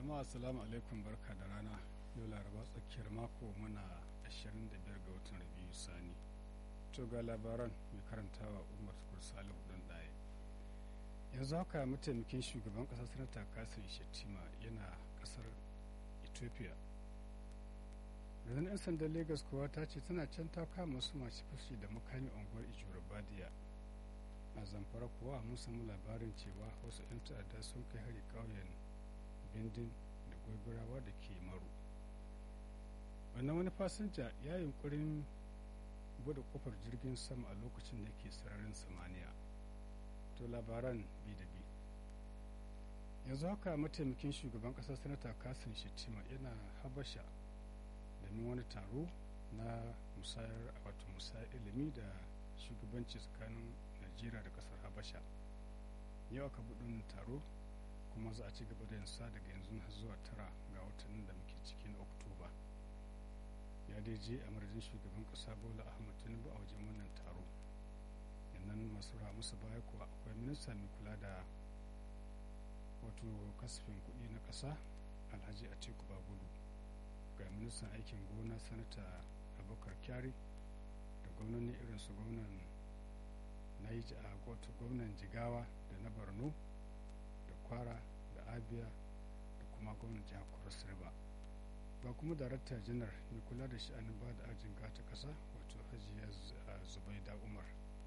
jama'a assalamu alaikum barka da rana yau laraba tsakiyar mako muna 25 ga watan rabiu sani to ga labaran mai karantawa umar tukur salihu dan ɗaya yanzu haka mataimakin shugaban ƙasar sanata kasir shettima yana ƙasar ethiopia rundunar 'yan sandan lagos kuwa ta ce tana can ta kama wasu masu fashi da makami unguwar ijura badiya a zamfara kuwa mun samu labarin cewa wasu 'yan ta'adda sun kai hari ƙauyen bindin da gobirawa da ke maru wannan wani fasinja ya yi yunkurin bude kofar jirgin sama a lokacin da ke sararin samaniya to labaran bi da bi yanzu haka mataimakin shugaban kasar sanata kasim shettima yana habasha domin wani taro na musayar wato musayar ilimi da shugabanci tsakanin najeriya da kasar habasha yau aka buɗin taro kuma za a ci gaba da yansa daga yanzu har zuwa tara ga watannin da muke cikin oktoba ya dai je a madadin shugaban kasa bola ahmad tinubu a wajen wannan taro yannan masu musu baya kuwa akwai minista mai kula da wato kasafin kuɗi na ƙasa alhaji atiku bagudu ga ministan aikin gona sanata abubakar kyari da gwamnoni irin su gwamnan naija a wato gwamnan jigawa da na borno da kwara da abia da kuma gwamnan jihar cross river ba kuma darakta janar mai kula da sha'anin ba da ajin gata kasa wato hajiya zubaida umar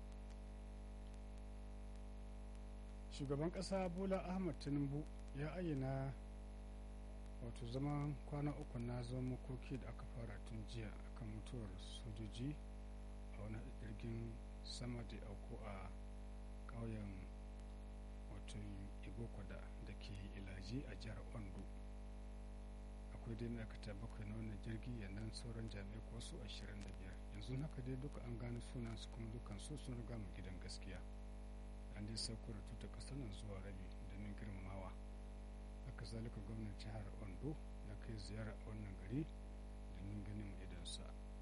shugaban kasa bola ahmad tinubu ya ayyana wato zaman kwana uku na zaman makoki da aka fara tun jiya akan mutuwar sojoji a wani jirgin sama da auku a ƙauyen wato igokwada da ke ilaji a jihar ondo akwai dai ma'aikata bakwai na wannan jirgi yannan sauran jami'ai ko su 25 yanzu haka dai duka an gano sunan su kuma dukan su sun riga mu gidan gaskiya an dai sauko da tuta ƙasar nan zuwa rabi domin girmamawa haka zalika gwamnan jihar ondo ya kai ziyara a wannan gari domin ganin idansa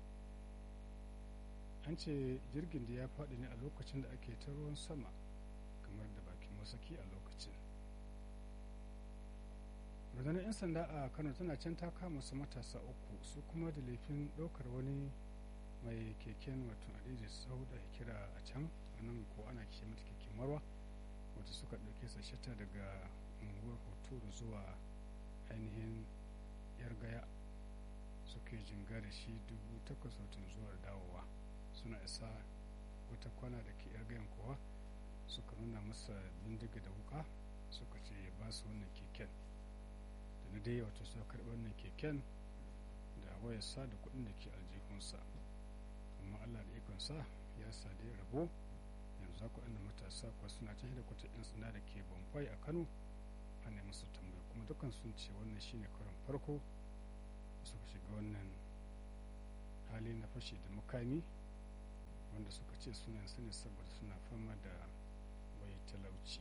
an ce jirgin da ya faɗi ne a lokacin da ake ta ruwan sama kamar da bakin masaki a lokacin rundunar 'yan sanda a kano tana can ta kama su matasa uku su kuma da laifin ɗaukar wani mai keken wato adiji sau da kira a can a nan ko ana kishe mata keken marwa wata suka ɗauke sa shata daga unguwar hoturu zuwa ainihin yar gaya suke jinga da shi dubu takwas watan zuwa dawowa suna isa wata kwana da ke yar gayan kowa suka nuna masa bindiga da wuka suka ce ya ba su wannan keken da na dai wato suka karɓi wannan keken da wayarsa da kuɗin da ke aljihunsa amma allah da ikonsa ya sa da ya rabo yanzu haka waɗannan matasa kuwa suna can da kwata 'yan sanda da ke bambai a kano ana musu tambaya kuma dukkan sun ce wannan shine karon farko suka shiga wannan hali na fashi da mukami wanda suka ce suna su ne saboda suna fama da bai talauci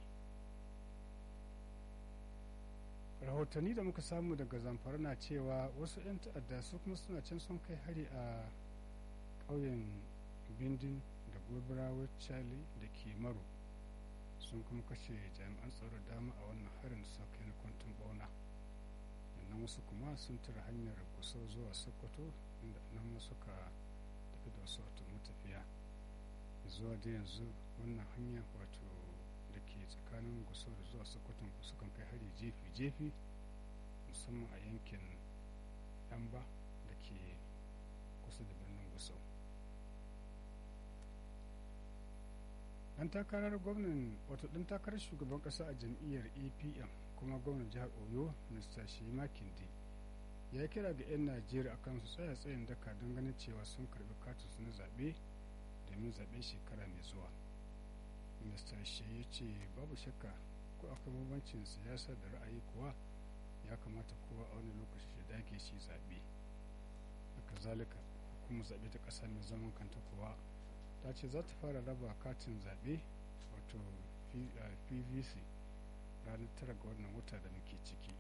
rahotanni da muka samu daga zamfara na cewa wasu 'yan ta'adda su kuma suna can sun kai hari a ƙauyen bindin da gobirawar chali da ke maro sun kuma kashe jami'an tsaro dama a wannan harin da suka kai na kwantin bauna sannan wasu kuma sun tura hanyar kusa zuwa sokoto inda nan suka tafi da wasu wato matafiya zuwa da yanzu wannan hanya wato da ke tsakanin gusau da zuwa sokoton sukan kai hari jefi-jefi musamman a yankin yamba da ke kusa da birnin gusau dan takarar gwamnan wato dan takarar shugaban kasa a jam'iyyar apm kuma gwamnan jihar oyo mr shima kindi ya kira ga 'yan najeriya akan su tsaya tsayin daka don ganin cewa sun karbi katinsu na zaɓe domin zaɓe shekara mai zuwa mr shi ya ce babu shakka ko akwai bambancin siyasa da ra'ayi kuwa ya kamata kowa a wani lokaci ya dage shi zaɓe haka zalika hukumar zaɓe ta ƙasa mai zaman kanta kuwa ta ce za ta fara raba katin zaɓe wato pvc ranar tara ga wannan wata da muke ciki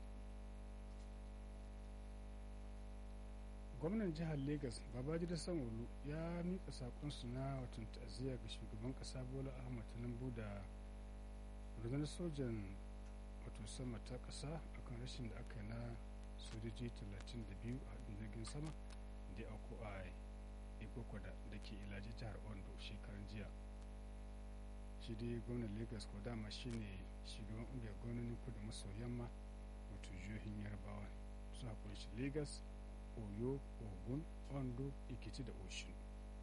gwamnan jihar lagos babajida sanwo ya miƙa saƙonsu na watan ta'aziyya ga shugaban ƙasa bola ahmad tinubu da rundunar sojan wato sama ta ƙasa akan rashin da aka yi na sojoji 32 a haɗin jirgin sama da auku a ikokoda da ke ilaji jihar ondo shekaran jiya shi dai gwamnan lagos ko dama shine shugaban ƙungiyar gwamnonin kudu maso yamma wato jihohin yarbawa suna kunshi lagos oyo ogun ondo ikiti da oshun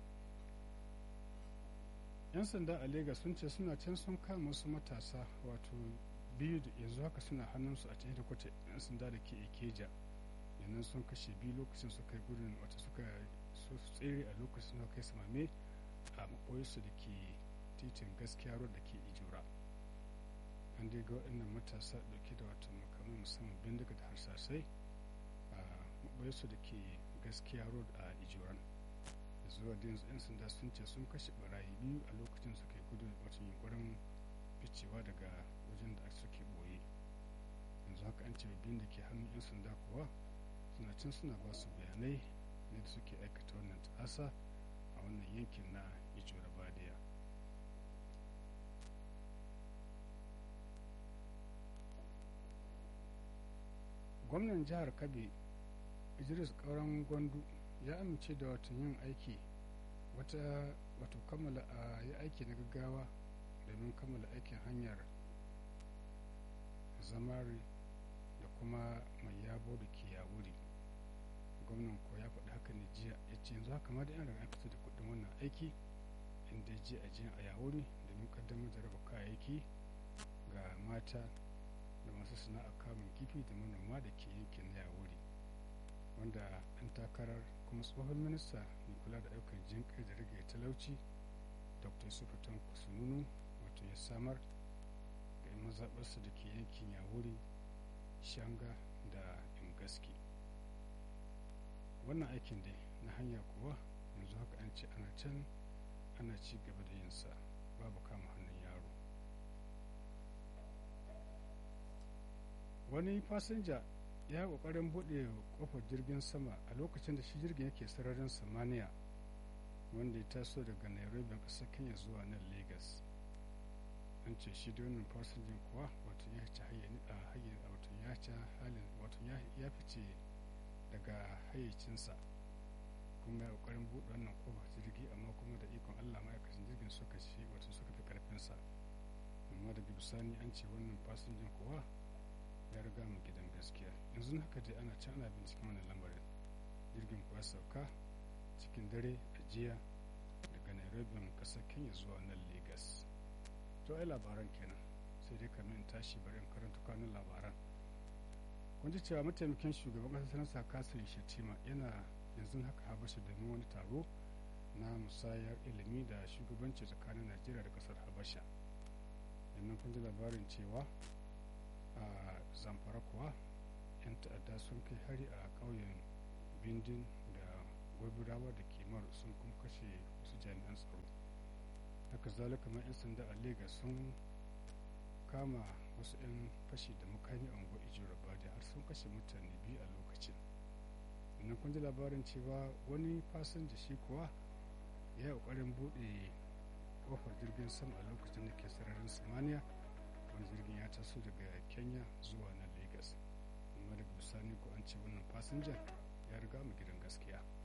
yan sanda a lagos sun ce suna can sun kama wasu matasa wato biyu da yanzu haka suna hannunsu a cikin kwata yan sanda da ke ikeja yanzu sun kashe biyu lokacin suka yi gudun wata suka so su tsere a lokacin suka kai samame a makoyarsu da ke titin gaskiya road da ke ijura an dai ga waɗannan matasa ɗauke da wata makamai musamman bindiga da harsasai a makoyarsu da ke gaskiya road a ijuran zuwa da yanzu 'yan sanda sun ce sun kashe barayi biyu a lokacin suka yi gudun wata yunkurin ficewa daga wajen da suke boye yanzu haka an ce biyun da ke hannun 'yan sanda kuwa suna can suna ba su bayanai ne da suke aikata wannan ta'asa a wannan yankin na ijora badiya gwamnan jihar kabe idris kauran gwandu ya amince da watan yin aiki wata wato kammala a yi aiki na gaggawa domin kammala aikin hanyar zamari da kuma mai yabo da ke yawuri gwamnan ko ya faɗi haka ne jiya ya ce yanzu haka ma da yan riga fito da kuɗin wannan aiki inda ji a jiya a yawuri domin kaddamar da raba kayayyaki ga mata da masu sana'a kamun kifi da manoma da ke yankin na yawuri wanda an takarar kuma tsohon minista mai kula da ayyukan jinƙai da rage talauci dr yusufu tanko sununu wato ya samar ga mazaɓarsa da ke yankin yawuri shanga da ingaski wannan aikin dai na hanya kuwa yanzu haka an ce ana can ana ci gaba da yinsa babu kama hannun yaro wani fasinja ya kokarin buɗe kofar jirgin sama a lokacin da shi jirgin yake sararin samaniya wanda ya taso daga nairobi ƙasar kenya zuwa nan lagos an ce shi da wannan fasinjan kuwa wato ya ci wato ya ci halin wato ya fice daga hayyacinsa kuma ya kokarin buɗe wannan kofar jirgi amma kuma da ikon allah ma'aikacin jirgin suka ci wato suka fi karfinsa amma daga bisani an ce wannan fasinjan kuwa ya riga mu gidan gaskiya yanzu haka dai ana can ana binciken wannan lamarin jirgin kuwa sauka cikin dare a jiya daga nairobi kasar kenya zuwa nan lagos to ai labaran kenan sai dai kamin in tashi bari in karanta kanun labaran kun ji cewa mataimakin shugaban kasar sanarsa kasir shatima yana yanzu haka habasha domin wani taro na musayar ilimi da shugabanci tsakanin najeriya da kasar habasha yannan kun ji labarin cewa a zamfara kuwa 'yan ta'adda sun kai hari a ƙauyen bindin da gwabirawa da kimar sun kuma kashe wasu jami'an tsaro haka zalika ma 'yan sanda a Legas sun kama wasu 'yan fashi da makami a unguwar ijiyar bada har sun kashe mutane biyu a lokacin sannan kun ji labarin cewa wani fasinja shi kuwa ya yi ƙoƙarin buɗe ƙofar jirgin sama a lokacin da ke sararin samaniya wani jirgin ya taso daga kenya zuwa na lagos amma daga bisani ko an ce wannan fasinjan ya riga mu gidan gaskiya